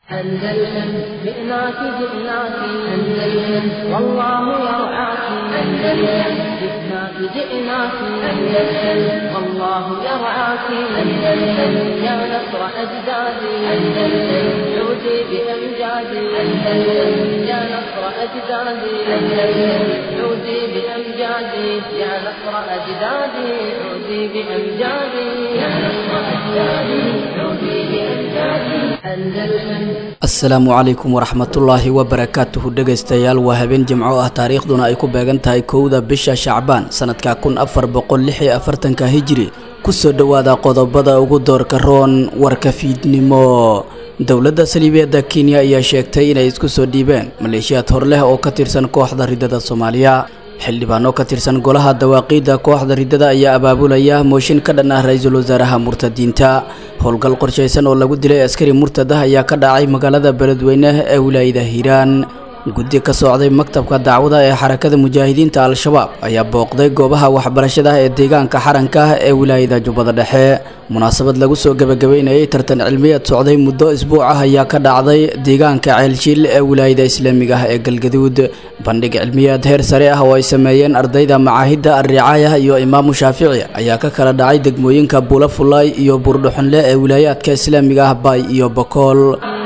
أندلسن جئناك جئناك أندلسن والله يرعاك أندلسن جئناك جئناك أندلسن والله يرعاك أندلسن يا نصر أجدادي أندلسن عودي بأمجادي أندلسن يا نصر أجدادي أندلسن عودي بأمجادي يا نصر أجدادي عودي بأمجادي يا نصر أجدادي عودي بأمجادي أندلسن asalaamu calaykum waraxmatullaahi wabarakaatuhu dhegaystayaal waa habeen jimco ah taariikhduna ay ku beegan tahay kowda bisha shacbaan sanadka kun afar boqol lix iyo afartanka hijiri kusoo dhowaada qodobada ugu doorka roon warka fiidnimo dowladda saliibeedda kenya ayaa sheegtay inay isku soo dhiibeen maleeshiyaad hor leh oo ka tirsan kooxda ridada soomaaliya xildhibaano ka tirsan golaha dawaaqiidda kooxda ridada ayaa abaabulaya mooshin ka dhan ah ra-iisul wasaaraha murtadiinta howlgal qorshaysan oo lagu dilay askari murtad ah ayaa ka dhacay magaalada beledweyne ee wilaayada hiiraan guddi ka socday maktabka dacwada ee xarakada mujaahidiinta al-shabaab ayaa booqday goobaha waxbarashada ee deegaanka xaranka ah ee wilaayada jubbada dhexe munaasabad lagu soo gebagabeynayay tartan cilmiyeed socday muddo isbuuc ah ayaa ka dhacday deegaanka ceelshiil ee wilaayada islaamiga ah ee galgaduud bandhig cilmiyeed heer sare ah oo ay sameeyeen ardayda macaahidda alricaaya iyo imaamu shaafici ayaa ka kala dhacay degmooyinka buulafulay iyo buurdhuxunle ee wilaayaadka islaamiga ah baay iyo bokool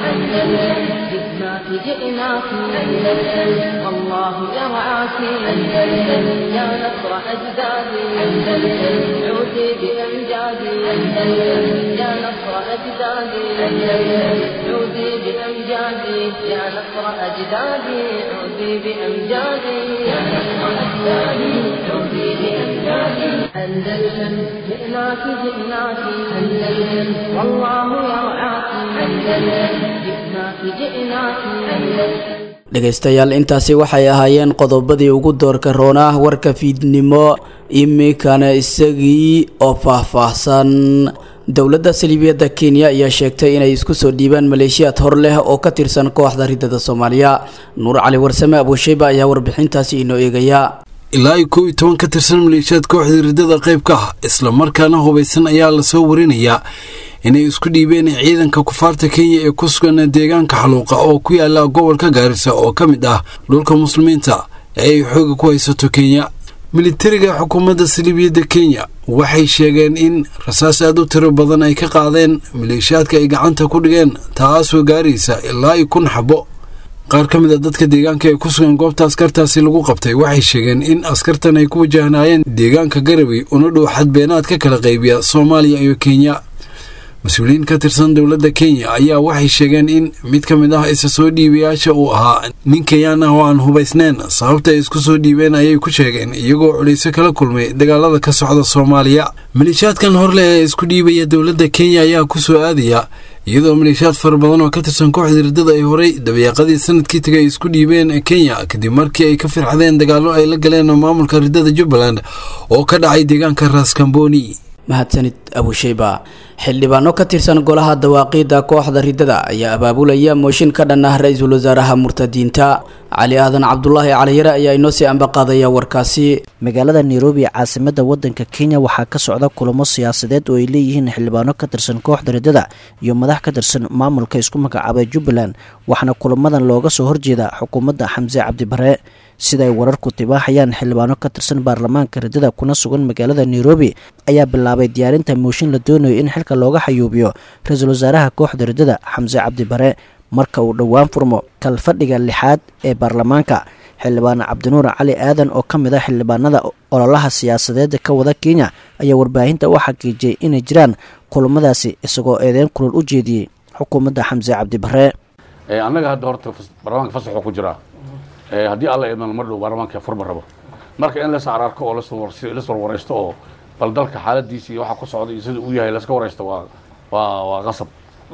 جئناك جئناك أندلسن والله يرعاك أندلسن يا نصر أجدادي أندلسن عودي بأمجادي أندلسن يا نصر أجدادي أندلسن عودي بأمجادي يا نصر أجدادي عودي بأمجادي يا نصر أجدادي عودي بأمجادي أندلسن جئناك جئناك أندلسن والله يرعاك أندلسن جئناك جئناك أندلسن dhegaystayaal intaasi waxay ahaayeen qodobadii ugu doorka roonah warka fiidnimo iminkana isagii oo faahfaahsan dowladda saliibiyadda kenya ayaa sheegtay inay isku soo dhiibaan maleeshiyaad hor leh oo ka tirsan kooxda ridada soomaaliya nuur cali warsame abuushayba ayaa warbixintaasi inoo eegaya ilaa iyo kow iyo toban ka tirsan maleeshiyaad kooxda ridada qayb ka ah islamarkaana hubaysan ayaa lasoo warinayaa inay isku dhiibeen ciidanka kufaarta kenya ee ku sugan deegaanka xaluuqa oo ku yaala gobolka gaarisa oo ka mid ah dhulka muslimiinta ee ay xooga ku haysato kenya militariga xukuumadda saliibiyadda kenya waxay sheegeen in rasaas aad u tiro badan ay ka qaadeen maleeshiyaadka ay gacanta ku dhigeen taasoo gaaraysa ilaa iyo kun xabo qaar ka mid a dadka deegaanka ee ku sugan goobta askartaasi lagu qabtay waxay sheegeen in askartan ay ku wajahnaayeen deegaanka garabay una dhow xadbeenaad ka kala qaybiya soomaaliya iyo kenya mas-uuliyiin ka tirsan dowladda kenya ayaa waxay sheegeen in mid ka mid ah isa soo dhiibayaasha uu ahaa nin kenyaan ah oo aan hubaysnayn sababta ay isku soo dhiibeen ayay ku sheegeen iyagoo culayso kala kulmay dagaalada ka socda soomaaliya maleeshiyaadkan horleh ee isku dhiibaya dowladda kenya ayaa ku soo aadaya iyadoo maleeshiyaad fara badan oo ka tirsan kooxda ridada ay horay dabayaaqadii sanadkii tagay ay isku dhiibeen kenya kadib markii ay ka firxadeen dagaallo ay la galeen maamulka ridada jubbaland oo ka dhacay deegaanka raskamboni mahadsanid abushayba xildhibaano ka tirsan golaha dawaaqiidda kooxda ridada ayaa abaabulaya mooshin ka dhan ah ra-iisul wasaaraha murtadiinta cali aadan cabdulaahi caliyare ayaa inoo sii ambaqaadaya warkaasi magaalada nairobi caasimada wadanka kenya waxaa ka socda kulamo siyaasadeed oo ay leeyihiin xildhibaano ka tirsan kooxda ridada iyo madax ka tirsan maamulka isku magacaabay jubbaland waxaana kulamadan looga soo horjeeda xukuumadda xamse cabdibare sida ay wararku tibaaxayaan xildhibaano ka tirsan baarlamaanka ridada kuna sugan magaalada nairobi ayaa bilaabay diyaarinta mooshin la doonayo in xilka looga xayuubiyo ra-iisul wasaaraha kooxda ridada xamse cabdibare marka uu dhowaan furmo kalfadhiga lixaad ee baarlamaanka xildhibaan cabdinuur cali aadan oo ka mid ah xildhibaanada ololaha siyaasadeed ka wada kenya ayaa warbaahinta u xaqiijiyey inay jiraan kulamadaasi isagoo eedeyn kulol u jeediyey xukuumadda xamse cabdibare annaga hadda horta baarlamaanka fasaxoo ku jiraa haddii alla idmana mar dhow baarlamaanka furma rabo marka in las ararko oo las warwaraysto oo bal dalka xaaladiisa iyo waxa ku socda iyo sida uu yahay laska waraysto waa waa waa qasab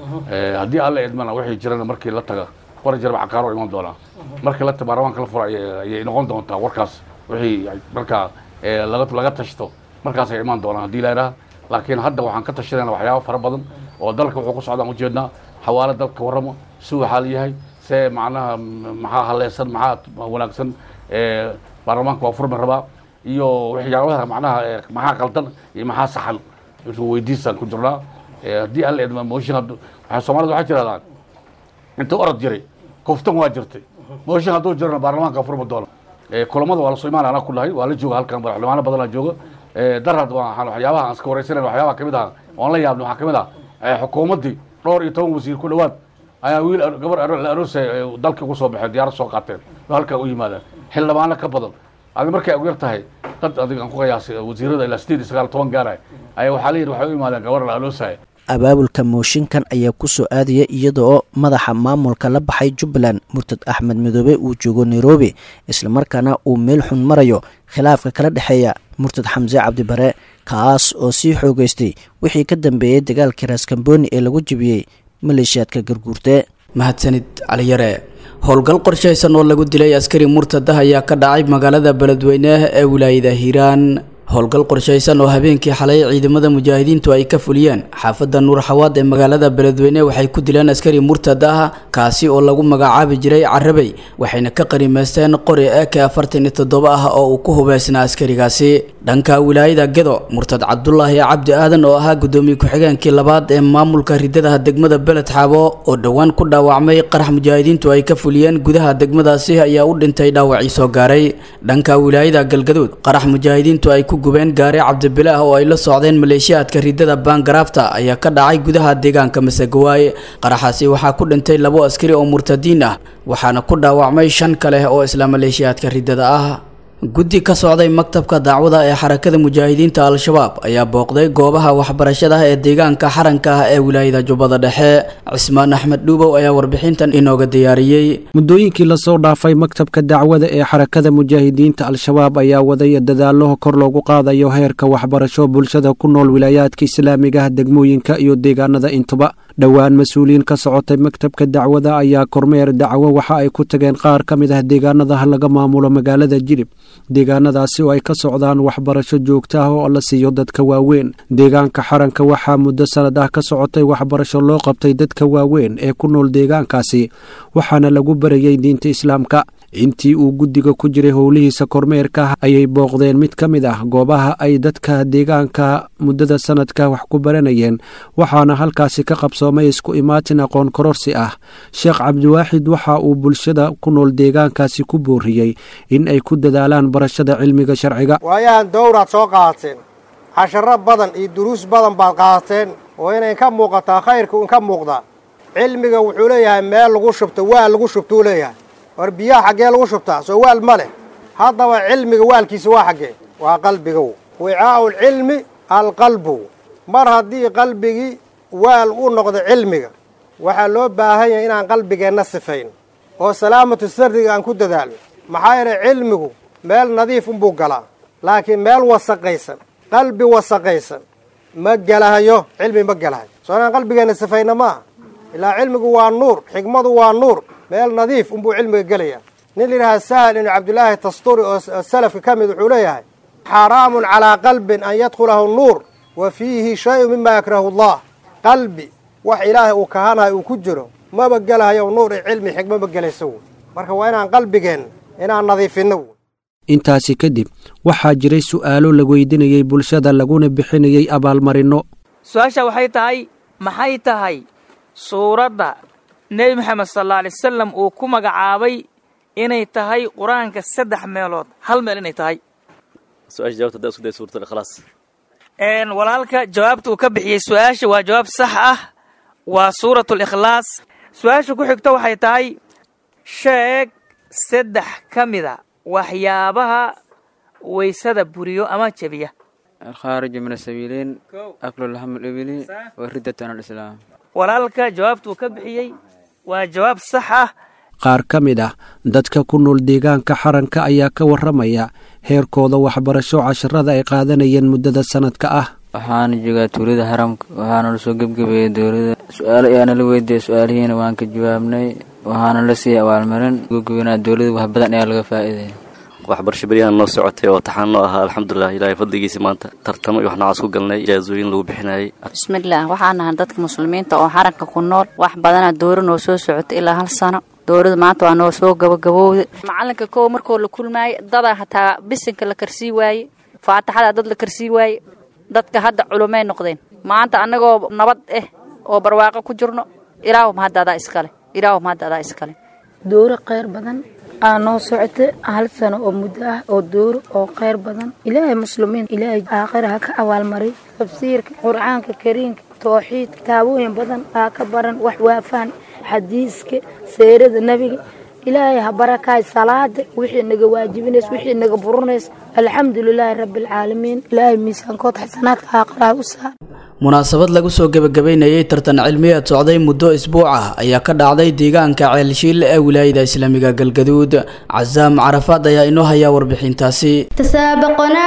haddii alla idmana wixii jirana markii la taga war jirba caqaaro iman doonaa markii la baarlamaanka la furo ayay noqon doontaa warkaas wixii markaa laga laga tashto markaas ay imaan doonaan haddii la idhaha laakiin hadda waxaan ka tashanayna waxyaaba fara badan oo dalka wuxuu ku socdaan ujeednaa xawaalo dalka warramo si uu xaal yahay see macnaha maxaa haleysan maxaa wanaagsan baarlamaanka waa furmi rabaa iyo waxyaabaha macnaha maxaa qaldan iyo maxaa saxan intuu weydiisaan ku jirnaa haddii alla idma mooshin waxay soomaalida waxaa jirahdaan intuu orod jiray kuftan waa jirtay mooshin hadduu jirana baarlamaanka furma doono kulamada waa lasoo imaanaya anaa ku dhahay waa la jooga halkan madaxweynaano badanaa jooga darad waxyaabaha aan iska wareysanan waxyaabaha kamid ah oon la yaabna waxaa kamid ah xukuumaddii dhowr iyo toban wasiir ku dhawaad ayaa wiil gabar la aroosay dalka ugu soo baxeen diyaarad soo qaateen oo halkaa u yimaadaan xildhibaano ka badan adi markay ugu yar tahay dad adig aan ku qiyaasay wasiirada ilaa sideed iyo sagaal toban gaaraya ayaa waxaa layidhi waxay u yimaadeen gabar la aroosaya abaabulka mooshinkan ayaa ku soo aadaya iyada oo madaxa maamulka la baxay jubbaland murtad axmed midoobe uu joogo nairobi islamarkaana uu meel xun marayo khilaafka kala dhexeeya murtad xamse cabdibare kaas oo sii xoogeystay wixii ka dambeeyey dagaalkii raaskambooni ee lagu jebiyey maleeshiyaadka garguurte mahadsanid caliyare howlgal qorshaysan oo lagu dilay askari murtada ayaa ka dhacay magaalada beledweyne ee wilaayada hiiraan howlgal qorshaysan oo habeenkii xalay ciidamada mujaahidiintu ay ka fuliyeen xaafadda nuur xawaad ee magaalada beledweyne waxay ku dileen askari murtad ah kaasi oo lagu magacaabi jiray carabey waxayna ka qanimaysteen qori eke afartan iyo toddoba ah oo uu ku hubeysnaa askarigaasi dhanka wilaayada gedo murtad cabdulaahi cabdi aadan oo ahaa gudoomiye ku-xigeenkii labaad ee maamulka ridadaha degmada beled xaabo oo dhowaan ku dhaawacmay qarax mujaahidiintu ay ka fuliyeen gudaha degmadaasi ayaa u dhintay dhaawacii soo gaaray dhanka wilaayada galgaduud qarax mujaahidiintu ay ku gubeen gaari cabdibilaah oo ay la socdeen maleeshiyaadka ridada baangaraafta ayaa ka dhacay gudaha deegaanka masagawaay qaraxaasi waxaa ku dhintay labo askari oo murtadiin ah waxaana ku dhaawacmay shan kale oo isla maleeshiyaadka ridada ah guddi ka socday maktabka dacwada ee xarakada mujaahidiinta al-shabaab ayaa booqday goobaha waxbarashada ee deegaanka xaranka ah ee wilaayada jubbada dhexe cismaan axmed dhuubow ayaa warbixintan inooga diyaariyey muddooyinkii lasoo dhaafay maktabka dacwada ee xarakada mujaahidiinta al-shabaab ayaa waday dadaallo kor loogu qaadayo heerka waxbarasho bulshada ku nool wilaayaadka islaamigaha degmooyinka iyo deegaanada intuba dhowaan mas-uuliyiin ka socotay maktabka dacwada ayaa kormeer dacwo waxa ay ku tageen qaar ka mid ah deegaanadaha laga maamulo magaalada jilib deegaanadaasi oo ay ka socdaan waxbarasho joogta ah oo la siiyo dadka waaweyn deegaanka xaranka waxaa muddo sanad ah ka socotay waxbarasho loo qabtay dadka waaweyn ee ku nool deegaankaasi waxaana lagu barayay diinta islaamka intii uu guddiga ku jiray howlihiisa kormeerka ayay booqdeen mid ka mid ah goobaha ay dadka deegaanka muddada sanadka wax ku baranayeen waxaana halkaasi ka qabsoomay isku imaatin aqoon kororsi ah sheekh cabdiwaaxid waxa uu bulshada ku nool deegaankaasi ku booriyey in ay ku dadaalaan barashada cilmiga sharciga waayahan dowraad soo qaadateen casharo badan iyo duruus badan baad qaadateen oo inay ka muuqataa khayrka un ka muuqdaa cilmiga wuxuu leeyahay meel lagu shubto waal lagu shubtuu leeyahay war biyaha xaggee lagu shubtaa soo waal ma leh haddaba cilmiga waalkiisa waa xaggee waa qalbigow wicaa'u lcilmi alqalbu mar haddii qalbigii waal u noqdo cilmiga waxaa loo baahan yahay inaan qalbigeenna sifayn oo salaamatu sarriga aan ku dadaalno maxaa yeelay cilmigu meel nadiif unbuu galaa laakiin meel wasaqaysan qalbi wasaqaysan ma gelahayo cilmi ma gelahayo soo inaan qalbigeenna sifayna maaha ilaa cilmigu waa nuur xikmadu waa nuur meel nadiif unbuu cilmiga gelayaa nin layidhahaa sahal ibnu cabdillaahi tasturi oo salafka ka mid wuxuu leeyahay xaraamun calaa qalbin an yadkhulahu nuur wa fiihi shay-un mima yakrahu allah qalbi wax ilaahay uu kahanayo uu ku jiro maba gelahayo nuur iyo cilmi xikmo ma gelayso wy marka waa inaan qalbigeen inaan nadiifinno wy intaasi kadib waxaa jiray su'aalo la weydinayey bulshada laguna bixinayey abaalmarinno su-aasha waxay tahay maxay tahay suuradda nebi moxamed sal alla alay wasalam uu ku magacaabay inay tahay qur-aanka saddex meelood hal meel inay tahay walaalka jawaabta uu ka bixiyey su-aasha waa jawaab sax ah waa suuratu likhlaas su-aasha ku xigta waxay tahay sheeg saddex ka mida waxyaabaha waysada buriyo ama jebiya alkhaariju min asabiiliin aklulhamlibili waridatan alislaam walaalka jawaabta uu ka bixiyey waa jawaab sax ah qaar ka mid ah dadka ku nool deegaanka xaranka ayaa ka warramaya heerkooda waxbarasho casharada ay qaadanayeen muddada sanadka ah waxaana joogaa tuulada haramka waxaana lasoo gebgebeeyey dowlada su-aalo ayaana la weydiiyey su-aalihiina waan ka jawaabnay waxaana la siiyey abaalmarin gebgebenaa dowlada wax badan ayaa laga faa'iidaya waxbarasho beryahan noo socotay oo taxaan noo ahaa alxamdulilah ilaahay fadligiisa maanta tartamo iyo wax noocaas ku galnay ijaasooyin lagu bixinayay bismillaah waxaan nahay dadka muslimiinta oo xaranka ku nool wax badana dooro noo soo socotay ilaa hal sano doorada maanta waa noo soo gabagabowda macalinka kow markoo la kulmaaye dadaa hataa bisinka la karsii waaye faataxada dad la karsii waaye dadka hadda culumay noqdeen maanta annagoo nabad ah oo barwaaqo ku jirno ilaahuma haddaadaa iskale ilaahu mahadda adaa iskale dooro kheyr badan aa noo socota hal sano oo muddo ah oo dooro oo kheyr badan ilaahay muslimiin ilaahay aakhira ha ka abaalmariy tafsiirka qur'aanka kariimka tooxiid kitaabooyin badan aa ka baran wax waafaan xadiiska seerada nebiga ilaahay ha barakaay salaada wixii naga waajibinays wixii naga burinays alxamdulilaahi rabbialcaalamiin ilaahay miisaankood xasanaadka aakhiraha u saar munaasabad lagu soo gebagabeynayay tartan cilmiyeed socday muddo isbuuc ah ayaa ka dhacday deegaanka ceelshiil ee wilaayada islaamiga galgaduud casaam carafaad ayaa inoo hayaa warbixintaasi تسابقنا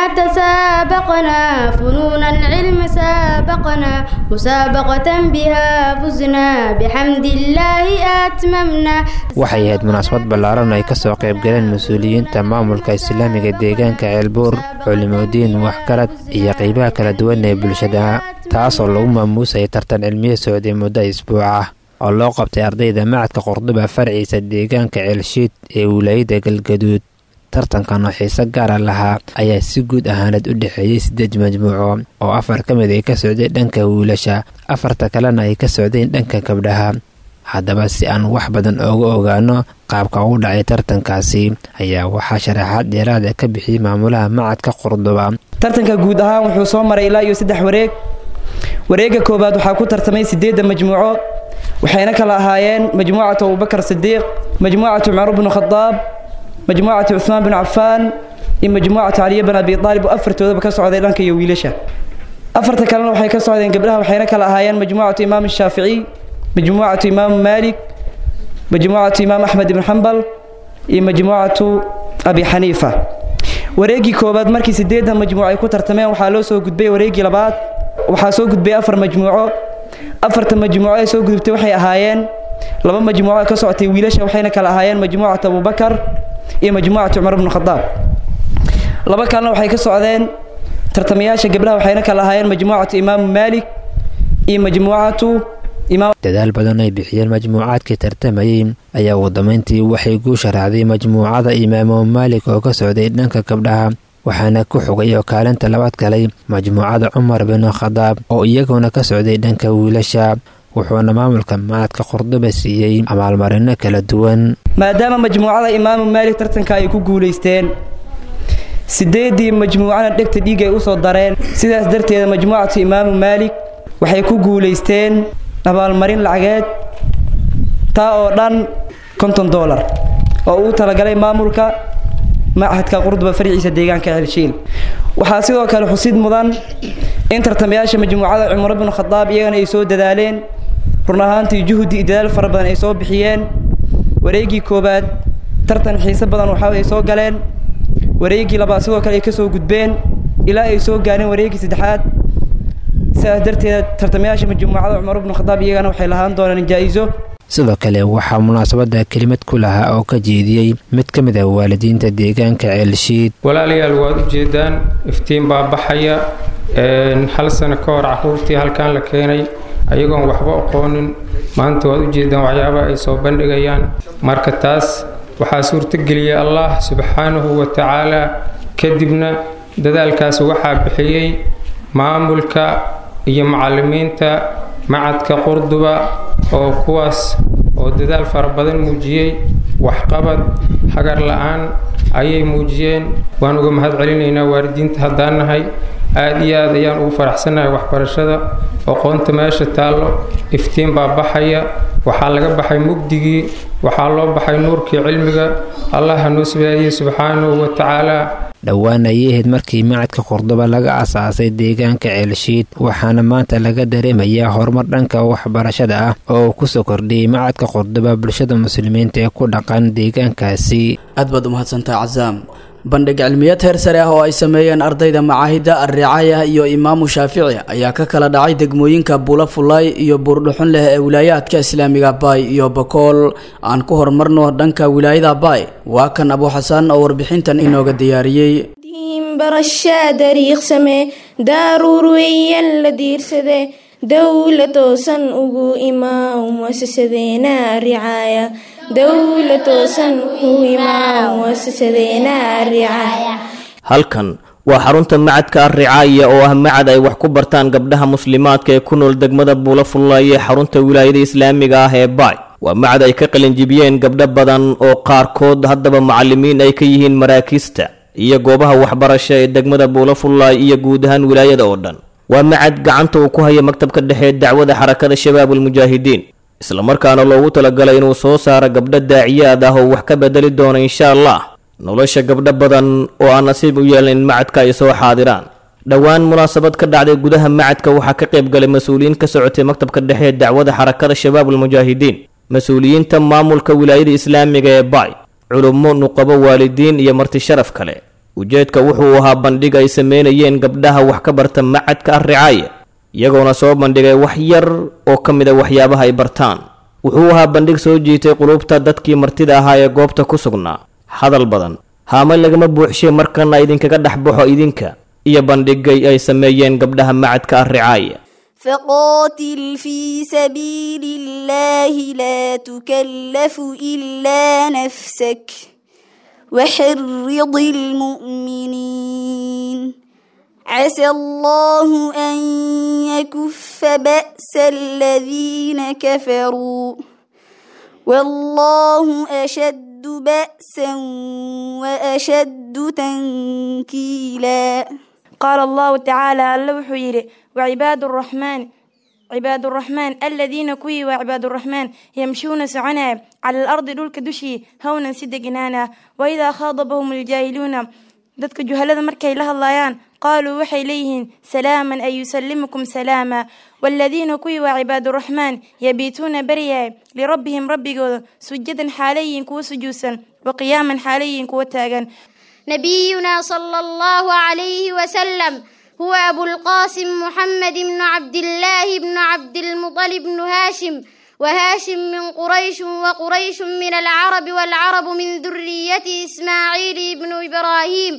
تسابقنا فنون العلم سابقنا مسابقة بها فزنا بحمد الله أتممنا waxay ahayd munaasabad ballaaran ay ka soo qaybgaleen mas-uuliyiinta maamulka islaamiga deegaanka ceelbuur culimodiin waxgarad iyo qeybaha kala duwan ee bulshada taasoo lagu maamuusayay tartan cilmiye socday muddo isbuuc ah oo loo qabtay ardayda macadka qordoba farciisa deegaanka ceelshiid ee wilaayada galgaduud tartankan oo xiise gaara lahaa ayaa si guud ahaaneed u dhexeeyey siddeed majmuuco oo afar ka mid ay ka socdeen dhanka wiilasha afarta kalena ay ka socdeen dhanka gabdhaha haddaba si aan wax badan ooga ogaano qaabka ugu dhacay tartankaasi ayaa waxaa sharaxaad dheeraada ka bixiyey maamulaha macadka qordoba tartanka guud ahaan wuxuu soo maray ilaa iyo saddex wareeg wareegga koowaad waxaa ku tartamay siddeedda majmuuco waxayna kala ahaayeen majmuucatu abubakar sidiiq majmuucatu cumar bnu khadaab majmuucatu cuhmaan binu cafaan iyo majmuucatu caliya bin abi aalib oo afartoodaba ka socday dhanka iyo wiilasha afarta kalena waxay ka socdeen gabdhaha waxayna kala ahaayeen majmuucatu imaam shaaficiy majmuucatu imaamu maalik majmuucatu imaam axmed ibn xambal iyo majmuucatu abi xaniifa wareeggii koowaad markii siddeedan majmuuco ay ku tartameen waxaa loo soo gudbay wareeggii labaad waxaa soo gudbay afar majmuuco afarta majmuuco ee soo gudubtay waxay ahaayeen laba majmuuco ka socotay wiilasha waxayna kala ahaayeen majmuucatu abubakar iyo majmuucatu cumar bnu khadaab laba kalena waxay ka socdeen tartamayaasha gabdhaha waxayna kala ahaayeen majmuucatu imaamu maalik iyo majmuucatu dadaal badan ay bixiyeen majmuucaadkii tartamayey ayaa ugu dambeyntii waxay guusha raacday majmuucada imaamu maalik oo ka socday dhanka gabdhaha waxaana ku xogay oo kaalinta labaad galay majmuucada cumar bin khadaab oo iyaguna ka socday dhanka wiilasha wuxuuna maamulka macadka qordoba siiyey abaalmarino kala duwan maadaama majmuucada imaamu maalik tartanka ay ku guulaysteen sideedii majmuucana dhegta dhiig ay usoo dareen sidaas darteeda majmuucatu imaamu maalik waxay ku guulaysteen abaalmarin lacageed taa oo dhan konton dolar oo uu talagalay maamulka machadka qurduba farciisa deegaanka celshiil waxaa sidoo kale xusid mudan in tartamayaasha majmuucada cumar binu khadaab iyagana ay soo dadaaleen run ahaantii juhdi iyo dadaal fara badan ay soo bixiyeen wareeggii koowaad tartan xiise badan waxa ay soo galeen wareeggii labaad sidoo kale ay ka soo gudbeen ilaa ay soo gaareen wareeggii saddexaad sidaas darteed tartamayaasha majmuucada cumar bnu khadaab iyagana waxay lahaan doonaan jaa-iso sidoo kale waxaa munaasabada kelimad ku lahaa oo ka jeediyey mid ka mid ah waalidiinta deegaanka ceelshiid walaalayaal waad ujeedaan iftiin baa baxaya hal sano ka hor caruurtii halkan la keenay ayagoon waxba aqoonin maanta waad ujeedaan waxyaabaha ay soo bandhigayaan marka taas waxaa suurtageliyay allah subxaanahu wa tacaala kadibna dadaalkaas waxaa bixiyey maamulka iyo macalimiinta macadka qurduba oo kuwaas oo dadaal fara badan muujiyey waxqabad hagar la-aan ayay muujiyeen waan uga mahad celinaynaa waalidiinta haddaan nahay aada iyo aad ayaan ugu faraxsannahay waxbarashada aqoonta meesha taallo iftiin baa baxaya waxaa laga baxay mugdigii waxaa loo baxay nuurkii cilmiga allah hanoo sibaadiyey subxaanahu wa tacaala dhowaan ayay ahayd markii macadka qordoba laga asaasay deegaanka ceelshiid waxaana maanta laga dareemayaa horumar dhanka waxbarashada ah oo uu kusoo kordhiyey macadka qordoba bulshada muslimiinta ee ku dhaqan deegaankaasi aad baad umahadsantaha casaam bandhig cilmiyeed heer sare ah oo ay sameeyeen ardayda macaahidda alricaaya iyo imaamu shaafici ayaa ka kala dhacay degmooyinka buula fulay iyo buurdhuxun leh ee wilaayaadka islaamiga baay iyo bakool aan ku horumarno dhanka wilaayada baay waa kan abu xasan oo warbixintan inooga diyaariyey barashaa dariiqsame daaruur weeyaan la diirsade dowla toosan ugu imaa muasasadeena ricaaya dowla toosan ugu imaa muasasadeena ricaaya halkan waa xarunta macadka alricaaya oo ah macad ay wax ku bartaan gabdhaha muslimaadka ee ku nool degmada buula fullaye xarunta wilaayada islaamiga ah ee baay waa macad ay ka qalinjibiyeen gabdho badan oo qaarkood haddaba macallimiin ay ka yihiin maraakiista iyo goobaha waxbarasho ee degmada buulafullaay iyo guud ahaan wilaayada oo dhan waa macad gacanta uu ku haya maktabka dhexe dacwada xarakada shabaabulmujaahidiin islamarkaana loogu talagalay inuu soo saaro gabdho daaciyaad ah oo wax ka bedeli doona insha allah nolosha gabdho badan oo aan nasiib u yeelin in macadka ay soo xaadiraan dhowaan munaasabad ka dhacday gudaha macadka waxaa ka qayb galay mas-uuliyiin ka socotay maktabka dhexe ee dacwada xarakada shabaabulmujaahidiin mas-uuliyiinta maamulka wilaayada islaamiga ee bay culummo nuqabo waalidiin iyo marti sharaf kale ujeedka wuxuu ahaa bandhig ay sameynayeen gabdhaha wax ka barta macadka arricaaya iyagoona soo bandhigay wax yar oo ka mid a waxyaabaha ay bartaan wuxuu ahaa bandhig soo jiitay qulubta dadkii martida ahaa ee goobta ku sugnaa hadal badan haame lagama buuxshay markana idinkaga dhex baxo idinka iyo bandhigay ay sameeyeen gabdhaha macadka arricaaya فقاتل في سبيل الله لا تكلف إلا نفسك وحرض المؤمنين عسى الله أن يكف بأس الذين كفروا والله أشد بأسا وأشد تنكيلا قال الله تعالى اللوح يري وعباد الرحمن عباد الرحمن الذين كوي وعباد الرحمن يمشون سعنا على الأرض دولك دشي هونا سدقنانا وإذا خاضبهم الجاهلون dadka juhalada markay la hadlayaan qaaluu waxay leeyihiin salaaman ay yusallimukum salaama waaladiina kuwii waa cibaaduraxmaan yabiituuna baryaay lirabbihim rabbigooda sujadan xaalayiin kuwa sujuudsan wa qiyaaman xaalayiin kuwa taagan نبينا صلى الله عليه وسلم هو أبو القاسم محمد بن عبد الله بن عبد المطلب بن هاشم وهاشم من قريش وقريش من العرب والعرب من ذرية إسماعيل بن إبراهيم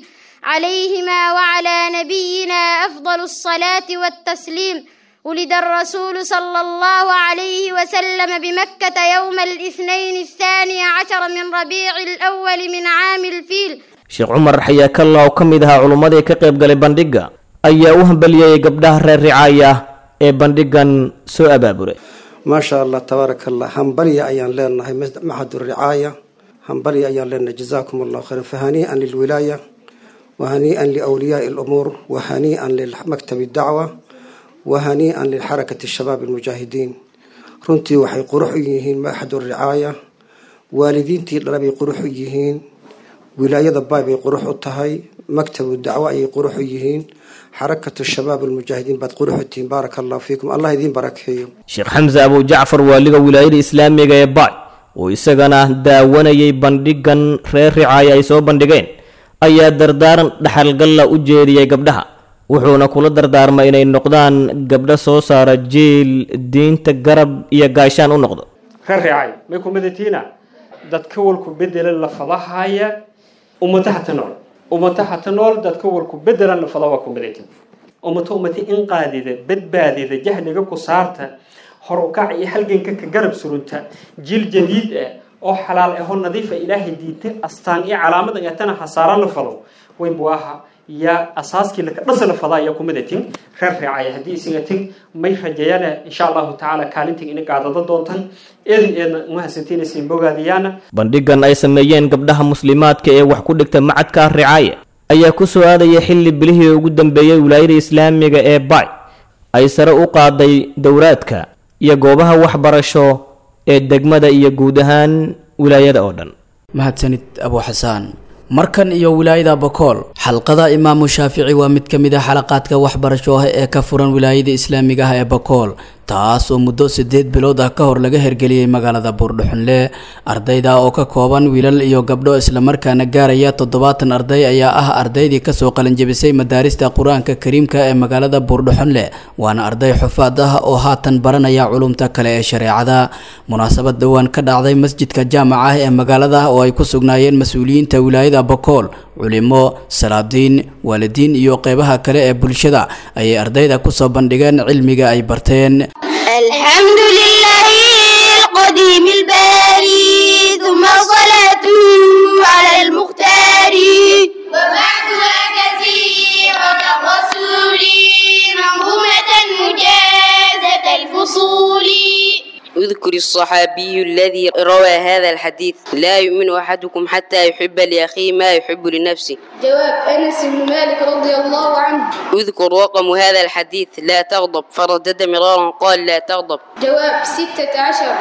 عليهما وعلى نبينا أفضل الصلاة والتسليم ولد الرسول صلى الله عليه وسلم بمكة يوم الاثنين الثاني عشر من ربيع الأول من عام الفيل sheekh cumar xayaakalla oo ka mid ahaa culummadii ka qayb galay bandhigga ayaa u hambaliyeyay gabdhaha reer ricaaya ee bandhiggan soo abaabulay maasha allah tabaaraka allah hambalya ayaan leenahay maxadu ricaaya hambalya ayaan leenahay jazaakum allahu khayran fahanii'an lilwilaaya wahanii'an liawliyaai alumuur wahanii'an limaktabi dacwa wahanii'an lilxarakati shabaab almujaahidiin runtii waxay qurux u yihiin maxadu ricaaya waalidiintii dhalabay qurux u yihiin wilaayada baay bay qurux u tahay maktabu dacwo ayay qurux u yihiin xarakatu shabaab almujaahidiin baad qurux u tihiin baaraka allahu fiikum allah idiin barakeeyo sheekh xamse abu jacfar waaliga wilaayada islaamiga ee baay oo isagana daawanayay bandhiggan reer ricaaya ay soo bandhigeen ayaa dardaaran dhaxalgalla u jeediyey gabdhaha wuxuuna kula dardaarmay inay noqdaan gabdho soo saara jiil diinta garab iyo gaashaan u noqdo reer ricaay may ku midatiina dadka walku bedela la fadahaya ummataha ta nool ummataha ta nool dadka walku bedelan la fada waa ku midayta ummata ummata in qaadida badbaadida jahliga ku saarta hor u kac iyo halganka ka garab surunta jiil jadiid ah oo xalaal ahoo nadiifa ilaahay diinta astaan iyo calaamad ayatana hasaara la fado weyn buu ahaa yaa asaaskii laka dhasa la fadaa ayaa ku midatin reer reecaya haddii isaga tin may rajeeyana insha allahu tacaala kaalintan ina gaadada doontan eedin eedna mahadsantiinaysiin bogaadiyaana bandhiggan ay sameeyeen gabdhaha muslimaadka ee wax ku dhigta macadka ricaaya ayaa ku soo aadaya xilli bilihii ugu dambeeyey wilaayada islaamiga ee bay ay sare u qaaday dowraadka iyo goobaha waxbarasho ee degmada iyo guud ahaan wilaayada oo dhan mahadsanid abu xasaan markan iyo wilaayada bakool xalqada imaamu shaafici waa mid ka mid ah xalaqaadka waxbarasho ah ee ka furan wilaayada islaamiga ah ee bakool taas oo muddo sideed bilood ah ka hor laga hergeliyey magaalada buurdhuxunle ardayda oo ka kooban wiilal iyo gabdho islamarkaana gaaraya toddobaatan arday ayaa ah ardaydii kasoo qalinjebisay madaarista qur-aanka kariimka ee magaalada buurdhuxunle waana arday xufaad ah oo haatan baranaya culumta kale ee shareecada munaasabad dhowaan ka dhacday masjidka jaamaca ah ee magaalada oo ay ku sugnaayeen mas-uuliyiinta wilaayada bakool culimo salaadiin waalidiin iyo qeybaha kale ee bulshada ayay ardayda kusoo bandhigeen cilmiga ay barteen الحمد لله القديم الباري ثم صلاته على المختار وبعدها كثيرة الرسول منظومة مجازة الفصول اذكر يقول الصحابي الذي روى هذا الحديث لا يؤمن أحدكم حتى يحب لأخيه ما يحب لنفسه جواب أنس بن مالك رضي الله عنه اذكر رقم هذا الحديث لا تغضب فردد مرارا قال لا تغضب جواب ستة عشر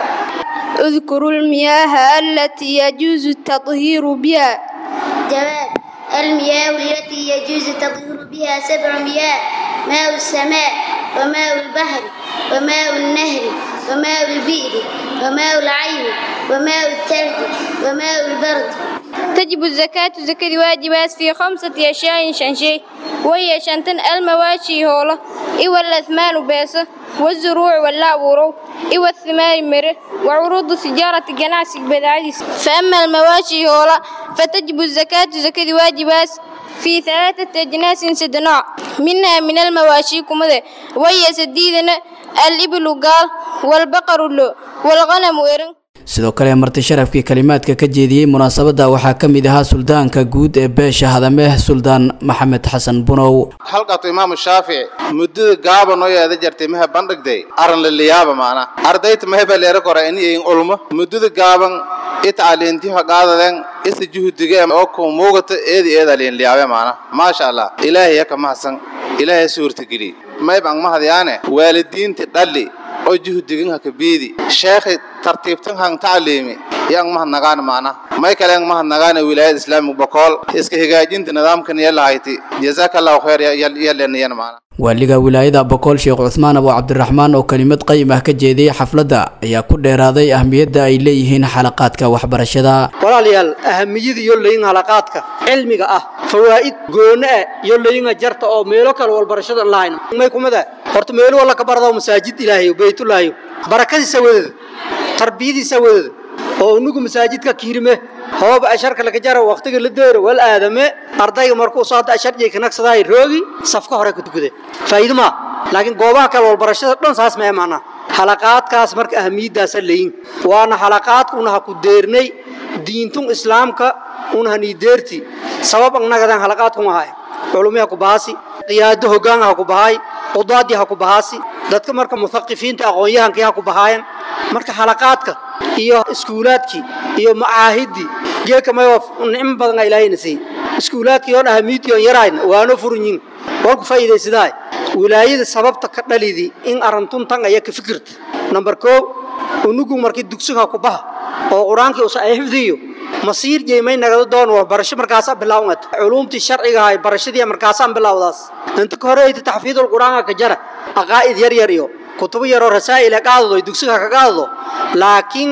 اذكروا المياه التي يجوز التطهير بها جواب المياه التي يجوز التطهير بها سبع مياه ماء السماء وماء البحر وماء النهر وماء البئر وماء العين وماء الثلج وماء البرد تجب الزكاة زكاة واجبات في خمسة أشياء شان شيء وهي شانتن المواشي هولا إيوا الأثمان بيسة والزروع واللعورو إيوا الثمار مره وعروض التجارة جناسك بدعيس فأما المواشي هولا فتجب الزكاة زكاة واجبات في ثلاثة أجناس سدناع منها من المواشي كمذا وهي سديدنا الإبل قال والبقر اللو والغنم ويرن sidoo kale marti sharafkii kalimaadka ka jeediyey munaasabadda waxaa ka mid ahaa suldaanka guud ee beesha hadameh suldaan maxamed xasan bunow halqato imaamu shaafici muddada gaaba noo yeeda jartay maha bandhigday aran laliyaaba maana ardayta maheba leera kora ini in ulmo muddada gaaban itacaliintiha qaadaden isa juhdige oo ku muugata eedi eeda liin liyaabe maana maasha allah ilaahay yaka mahadsan ilaahay suurtageli mayb ang mahadyaane waalidiinti dhalli oo juhdigin haka biidi sheekhi tartiibtan hang tacliimi yang mahadnagaan maana may kale ang mahadnagaan wilaayada islaamiga bokool iska hagaajinta nidaamkan yalahayti jazakallahu khayr yaleniyan maana waaliga wilaayada bokool sheekh cuthmaan abu cabdiraxmaan oo kelimad qayim ah ka jeediyey xafladda ayaa ku dheeraaday ahmiyadda ay leeyihiin xalaqaadka waxbarashada walaalayaal ahamiyada iyo layin halaqaadka cilmiga ah fawaa'id gooni ah iyo layinga jarta oo meelo kale walbarashada lahayn may kumada horta meelo walla ka barado masaajid ilaahay baytullaahi barakadiisa wadada tarbiyadiisa wadada oo unugu masaajidka kiirime hooba asharka laga jaro waqtiga la deero wal aadame ardayga markuu soo hadda ashar jeey kanaqsaday roogi safka hore ku tukade faa'iido ma laakiin goobaha kale walbarashada dhan saas ma imaana halaqaadkaas marka ahmiyadaas leeyin waana halaqaadku una ku deernay diintun islaamka una hani deerti sabab annagadan halaqaadku ma hay culumiya ku baasi qiyaado hoggaan ha ku bahay qudaadi ha ku bahaasi dadka marka muthaqifiinta aqoon-yahankii ha ku bahaayan marka halaqaadka iyo iskuulaadkii iyo macaahidii geeka may nicmo badan aa ilaahayna siiyey iskuulaadkii oo ahamiidkii on yarayna waano furinyin waan ku faa'iidaysadaa wilaayada sababta ka dhalidi in arantun tan aya ka fikirta number koo unugu markii dugsiga ku baha oo qur-aankii usa ay xifdiyo masiir jeemay nagada doon waa barasho markaasa bilaawngad culuumtii sharciga ahay barashadii markaasaan bilaawdaas inta ka hore ayta taxfiidul qur-aanka ka jara aqaa'id yar yar iyo kutubo yaroo rasaa'il qaadado ay dugsiga ka qaadado laakiin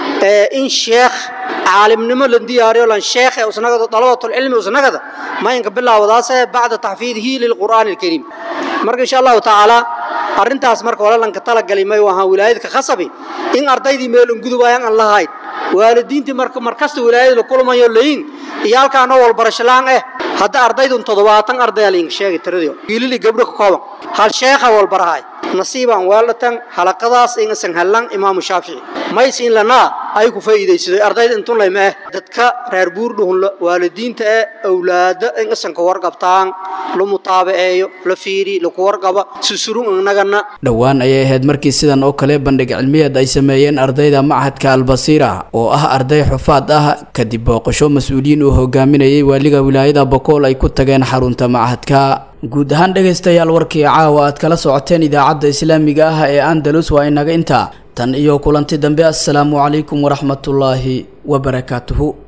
in sheekh caalimnimo la diyaariyo lan sheekh usnagada dalabatul cilmi usnagada ma inka bilaawdaas bacda taxfiidihi lil qur'aan al kariim marka insha Allah taala arrintaas marka walalanka talagalay may waxa wilaayadka khasabi in ardaydii meel ungudubayaan aan lahayd waalidiintii marka markasta wilaayada la kulmayo leeyin iyaalkaana walbarasho laan eh hadda ardaydun toddobaatan arday liin sheegay tiradii wiilili gabdho ka kooban hal sheekha walbarahay nasiibaan weelatan halaqadaas ingasan hallan imaamu shaafici maysiin lanaa ay ku faa'iidaysaday ardayda intun layma eh dadka reer buurdhuhun waalidiinta ee awlaada ingasan ka warqabtaan la mutaabaceeyo la fiiri laku warqaba susurun inagana dhowaan ayay ahayd markii sidan oo kale bandhig cilmiyeed ay sameeyeen ardayda machadka albasiira oo ah arday xufaad ah kadib booqasho mas-uuliyiin uu hogaaminayay waaliga wilaayada bokool ay ku tageen xarunta machadka guud ahaan dhegaystayaal warkii caawa aad kala socoteen idaacadda islaamiga ah ee andalus waa inaga intaa tan iyo kulanti dambe assalaamu calaykum waraxmatullaahi wabarakaatuhu